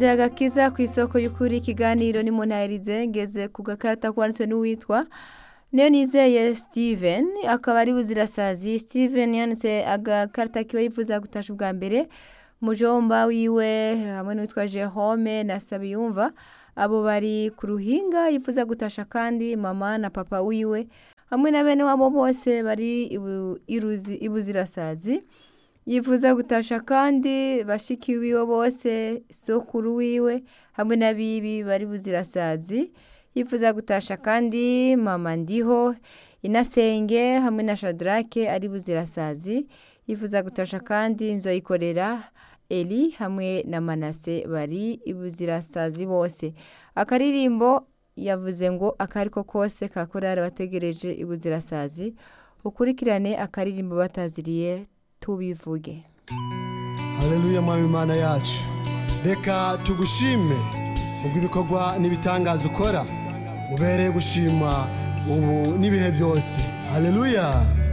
radiyo agakiza ku isoko y'ukuri ikiganiro ni munahirize ngeze ku gakarita kwanditswe n'uwitwa niyo nizeye steven akaba ari buzirasazi steven yanditse agakarita kiwe yifuza gutasha ubwa mbere mujomba wiwe hamwe n'uwitwa jerome na sabiyumva abo bari ku ruhinga yifuza gutasha kandi mama na papa wiwe hamwe na bene wabo bose bari ibu- iruzi- ibuzirasazi yifuza gutasha kandi bashiki wiwe bose sokuru wiwe hamwe n'abibi bari buzirasazi yifuza gutasha kandi mama ndiho inasenge hamwe na shadrake ari buzirasazi yifuza gutasha kandi nzoyikorera eli hamwe na manase bari ibuzirasazi bose akaririmbo yavuze ngo akariko kose kakorara bategereje ibuzirasazi ukurikirane akaririmbo bataziriye tubivuge haleluya mwami imana yacu reka tugushime ubwo ibikorwa n'ibitangaza ukora ubereye gushima ubu n'ibihe byose haleluya